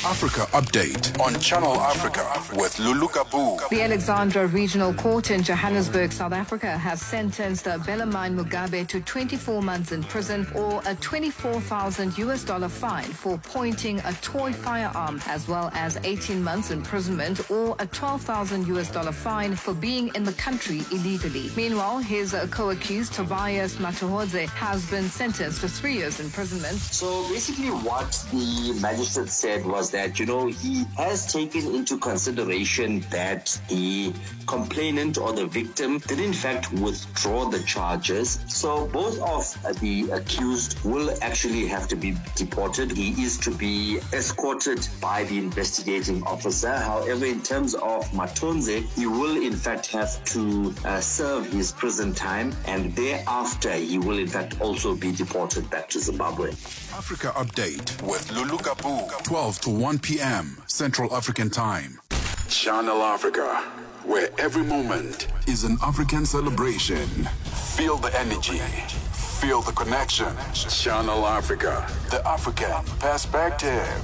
Africa Update on Channel Africa with Lulu Gabu. The Alexandra Regional Court in Johannesburg, South Africa, has sentenced Belamine Mugabe to 24 months in prison or a 24,000 US dollar fine for pointing a toy firearm, as well as 18 months imprisonment or a 12,000 US dollar fine for being in the country illegally. Meanwhile, his uh, co-accused Tobias Matuhodze has been sentenced to three years imprisonment. So basically, what the magistrate said was that, you know, he has taken into consideration that the complainant or the victim did in fact withdraw the charges. So both of the accused will actually have to be deported. He is to be escorted by the investigating officer. However, in terms of Matonze, he will in fact have to uh, serve his prison time and thereafter he will in fact also be deported back to Zimbabwe. Africa Update with Lulu Gabu. 12 to 1 p.m. Central African Time. Channel Africa, where every moment is an African celebration. Feel the energy. Feel the connection. Channel Africa, the African perspective.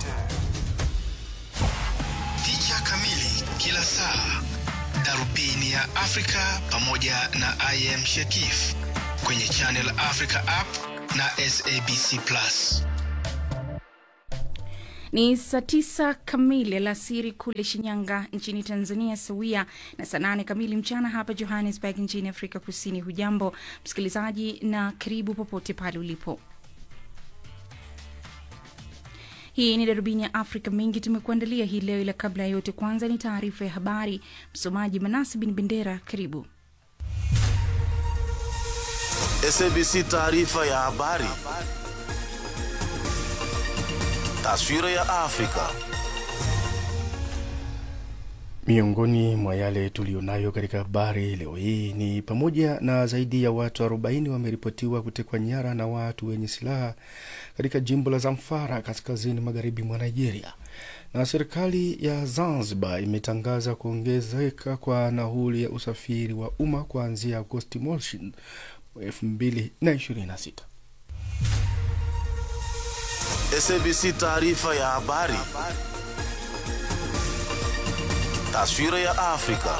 Picha kamili kila saa, darubini ya Afrika pamoja na I am Shekif kwenye Channel Africa app na SABC Plus. Ni saa tisa kamili alasiri kule Shinyanga nchini Tanzania, sawia na saa nane kamili mchana hapa Johannesburg nchini Afrika Kusini. Hujambo msikilizaji, na karibu popote pale ulipo. Hii ni darubini ya Afrika. Mengi tumekuandalia hii leo, ila kabla ya yote, kwanza ni taarifa ya habari. Msomaji Manasi Bin Bendera, karibu. SABC taarifa ya habari. Taswira ya Afrika. Miongoni mwa yale tuliyonayo katika habari leo hii ni pamoja na zaidi ya watu 40 wameripotiwa kutekwa nyara na watu wenye silaha katika jimbo la Zamfara kaskazini magharibi mwa Nigeria, na serikali ya Zanzibar imetangaza kuongezeka kwa nauli ya usafiri wa umma kuanzia Agosti mosi 2026. SABC taarifa ya habari. Taswira ya Afrika.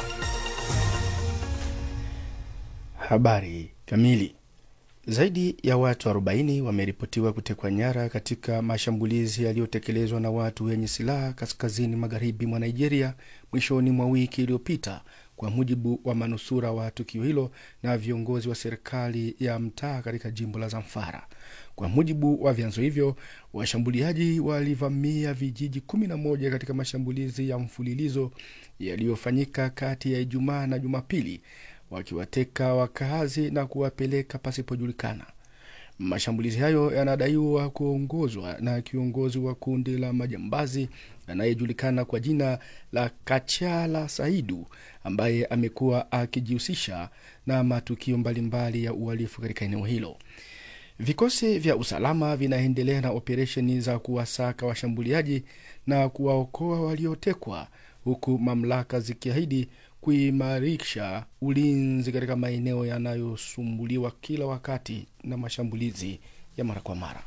Habari kamili. Zaidi ya watu 40 wameripotiwa kutekwa nyara katika mashambulizi yaliyotekelezwa na watu wenye silaha kaskazini magharibi mwa Nigeria mwishoni mwa wiki iliyopita, kwa mujibu wa manusura wa tukio hilo na viongozi wa serikali ya mtaa katika jimbo la Zamfara. Kwa mujibu wa vyanzo hivyo, washambuliaji walivamia vijiji kumi na moja katika mashambulizi ya mfululizo yaliyofanyika kati ya Ijumaa na Jumapili, wakiwateka wakazi na kuwapeleka pasipojulikana. Mashambulizi hayo yanadaiwa kuongozwa na kiongozi wa kundi la majambazi anayejulikana kwa jina la Kachala Saidu ambaye amekuwa akijihusisha na matukio mbalimbali ya uhalifu katika eneo hilo. Vikosi vya usalama vinaendelea na operesheni za kuwasaka washambuliaji na kuwaokoa waliotekwa, huku mamlaka zikiahidi kuimarisha ulinzi katika maeneo yanayosumbuliwa kila wakati na mashambulizi ya mara kwa mara.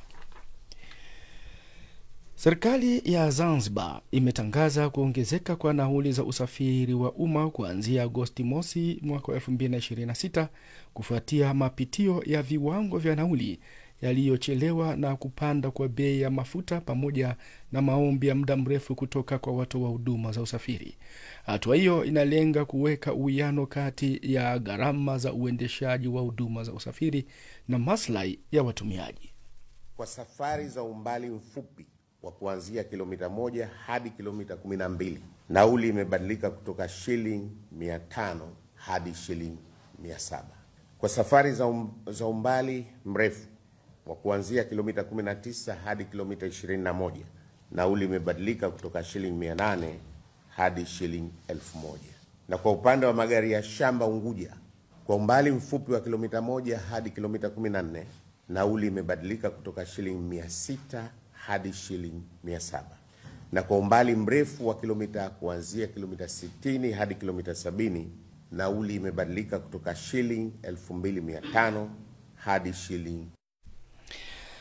Serikali ya Zanzibar imetangaza kuongezeka kwa nauli za usafiri wa umma kuanzia Agosti mosi mwaka wa 2026 kufuatia mapitio ya viwango vya nauli yaliyochelewa na kupanda kwa bei ya mafuta pamoja na maombi ya muda mrefu kutoka kwa watoa huduma za usafiri. Hatua hiyo inalenga kuweka uwiano kati ya gharama za uendeshaji wa huduma za usafiri na maslahi ya watumiaji. Kwa safari za umbali mfupi wa kuanzia kilomita moja hadi kilomita kumi na mbili nauli imebadilika kutoka shilingi mia tano hadi shilingi mia saba Kwa safari za, um, za umbali mrefu wa kuanzia kilomita 19 hadi kilomita 21 nauli imebadilika kutoka shilingi 800 hadi shilingi 1000. Na kwa upande wa magari ya shamba Unguja, kwa umbali mfupi wa kilomita moja hadi kilomita 14 nauli imebadilika kutoka shilingi 600 hadi shilingi 700. Na kwa umbali mrefu wa kilomita kuanzia kilomita 60 hadi kilomita 70 nauli imebadilika kutoka shilingi 2500 hadi shilingi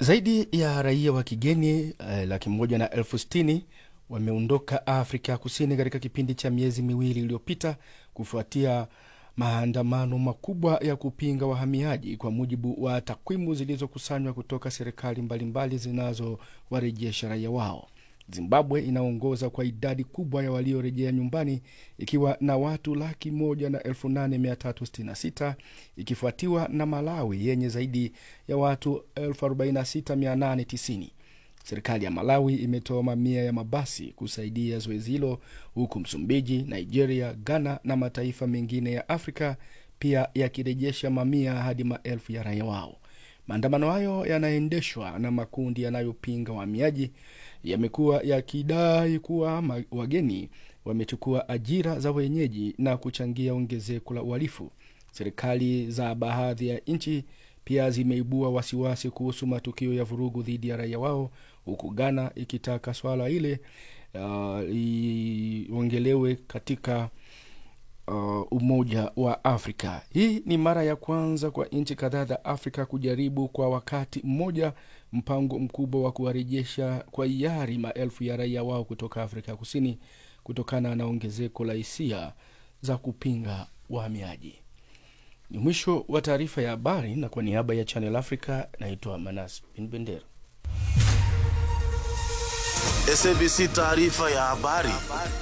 Zaidi ya raia wa kigeni eh, laki moja na elfu sitini wameondoka Afrika Kusini katika kipindi cha miezi miwili iliyopita kufuatia maandamano makubwa ya kupinga wahamiaji, kwa mujibu wa takwimu zilizokusanywa kutoka serikali mbalimbali zinazowarejesha raia wao. Zimbabwe inaongoza kwa idadi kubwa ya waliorejea nyumbani ikiwa na watu laki moja na elfu nane mia tatu sitini na sita ikifuatiwa na Malawi yenye zaidi ya watu elfu arobaini na sita mia nane tisini. Serikali ya Malawi imetoa mamia ya mabasi kusaidia zoezi hilo, huku Msumbiji, Nigeria, Ghana na mataifa mengine ya Afrika pia yakirejesha mamia hadi maelfu ya raia wao. Maandamano hayo yanaendeshwa na makundi yanayopinga wahamiaji yamekuwa yakidai kuwa ma- wageni wamechukua ajira za wenyeji na kuchangia ongezeko la uhalifu. Serikali za baadhi ya nchi pia zimeibua wasiwasi kuhusu matukio ya vurugu dhidi ya raia wao, huku Ghana ikitaka swala ile uh, iongelewe katika uh, Umoja wa Afrika. Hii ni mara ya kwanza kwa nchi kadhaa za Afrika kujaribu kwa wakati mmoja mpango mkubwa wa kuwarejesha kwa hiari maelfu ya raia wao kutoka Afrika Kusini kutokana na ongezeko la hisia za kupinga wahamiaji. Ni mwisho wa taarifa ya habari, na kwa niaba ya Channel Africa naitwa Manas Bin Bendera. SABC taarifa ya habari.